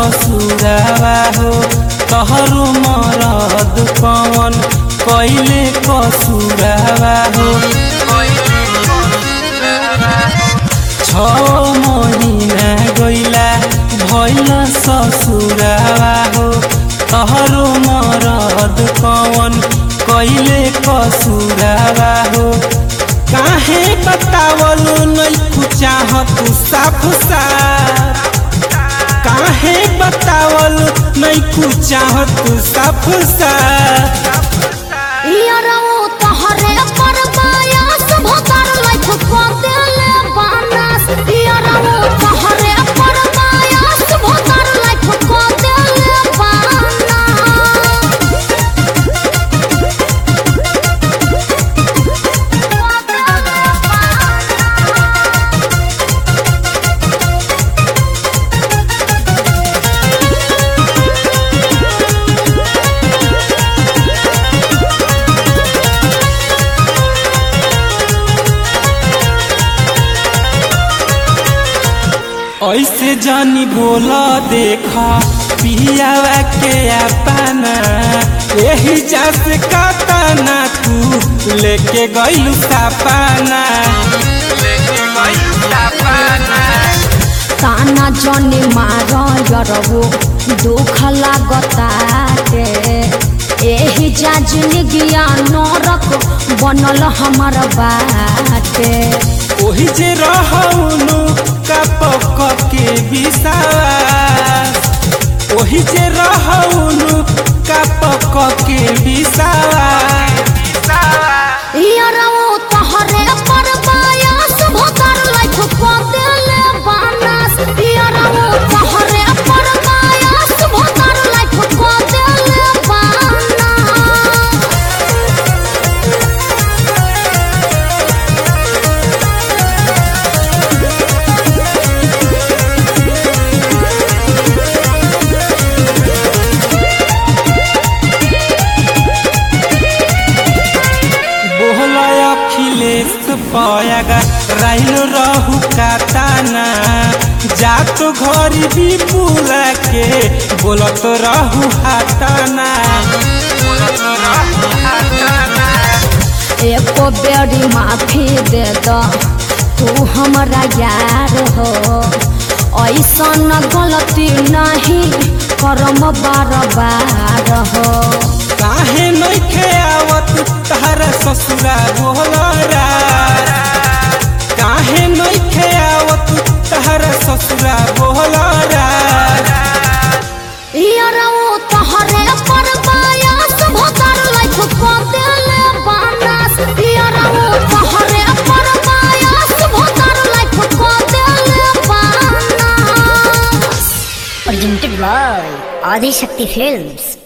ससुरावा हो तहरो मरद कवन कैले कसुरावा हो छ महिना गइला भइल ससुरावा हो तहरो मरद कवन कैले कसुरावा हो काहे बतावल नहीं चाहत साफ साफ काहे बतावल नहीं चाहत साफ साफ यारौ तोहरे पर बायास भोतर लाइफ को देले बानस यारौ तोहरे पर बायास भोतर लाइफ को देले बानस ऐसे जानी बोला देखा पियावा के अपना यही जस कतना तू लेके गइलू सपना लेके गइलू सपना ताना जनी मार यरवो दुख लागताटे एही जा जिंदगिया नरक बनल हमर बाटे ओही जे रहौनु कपक के विश्वास ओही जे रहौनु कपक के विश्वास यारवो तोहरे पर बायास भोतर लाइफ को देले बानस यारवो तोहरे पर बायास भोतर लाइफ को देले बानस बोला अखिलेश पयागा राइल रहु काताना जात घरी विपुला के बोलत रहु हाताना बोलत रहु हाताना एको बेरी माफी दे द तू हमरा यार हो ऐसन गलती नहीं करम बार बार हो काहे नइखे आवत तहरा ससुरा बोलरा काहे नइखे आवत तहरा ससुरा बोलरा यारौ तोहरे पर बायास भोतर लाइफ को देले बानस यारौ तोहरे पर बायास भोतर लाइफ को देले बानस presented by Adi Shakti Films.